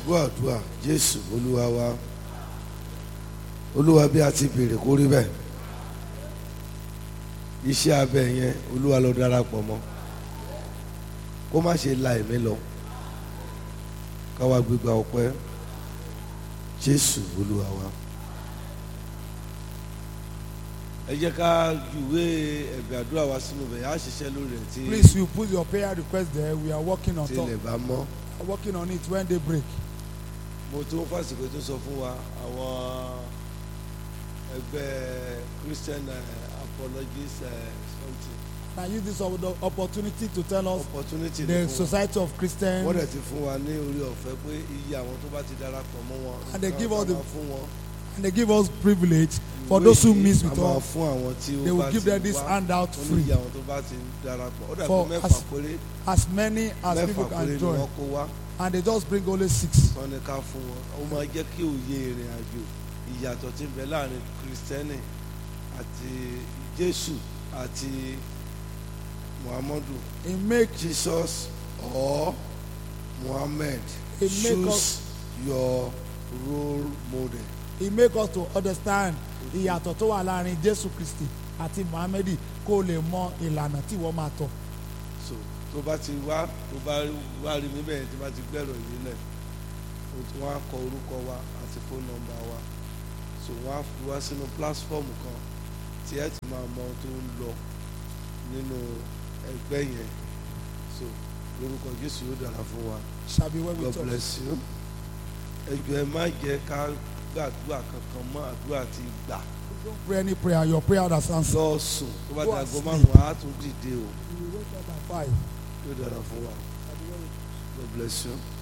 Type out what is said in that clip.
gbọ́ àdúrà jésù olúwa wa olúwa bí a ti béèrè kó rí bẹ́ẹ̀ iṣẹ́ abẹ yẹn olúwa lọ darapọ̀ mọ́ kó má ṣe la ẹ̀mí lọ káwa gbégbá ọpẹ́ jésù olúwa wa ẹ jẹ́ ká júwé ẹ̀bẹ̀ àdúrà wa sínú bẹ̀ á ṣiṣẹ́ lórí rẹ̀ tí Please, you put your prayer request there. We are working on tí top, ilẹ̀ bá mọ́. working on it when they break. mo tún fásitì tó sọ fún wa àwọn ẹgbẹ́ christian uh, apologies uh, something I use this op- opportunity to tell us opportunity the ni fún wa Society of Christians wọ́n dẹ̀ ti fún wa ní orí ọ̀fẹ́ pé iye àwọn tó bá ti darapọ̀ mọ́ wọn And they nǹkan give tá us the- máa fún wọn and they give us privilege for ìwé those who yìí miss a with máa us. fún àwọn tí They ó will bá give ti them this wá handout wọ́n ní free. iye àwọn tó bá ti darapọ̀ ó dàbí For mẹ́fà as- péré As many as mẹ́fà people péré can ni join, wọ́n kó wá and they just bring only six. wọ́n ní ká fún wọn ó máa jẹ́ kí òye ìrìn àjò ìyàtọ̀ tí ń bẹ láàrin kristẹni àti jésù àti muhammadu It make jesus or muhammad It make choose us- your role model it make us to understand ìyàtọ̀ tó wà láàrin Jésù Kristi àti Muhammadi kó o lè mọ ìlànà tí wọ́n máa tọ̀. so tó bá ti wá tó bá wá rí mi bẹ́ẹ̀ tí bá ti gbẹ̀rọ̀ yìí lẹ̀ wọ́n á kọ orúkọ wa àti fóònù nọ́mbà wa so wọ́n á fi wá sínú pílásífọ́ọ̀mù kan tí ẹ ti máa mọ ohun tó ń lọ nínú ẹgbẹ́ yẹn so lórúkọ Jésù yóò dára fún wa Shall be well God with us. bless you ẹ jọ̀ọ́ ẹ má jẹ́ ká gbàdúrà kankan mọ́ àdúrà ti gbà Don't pray any prayer. Your prayer has answered. lọ sùn tó bá Go ti and aago sleep. márùn-ún á tún dìde o You will wake up by five. yóò dára fún wa Shall be well with us. God bless you.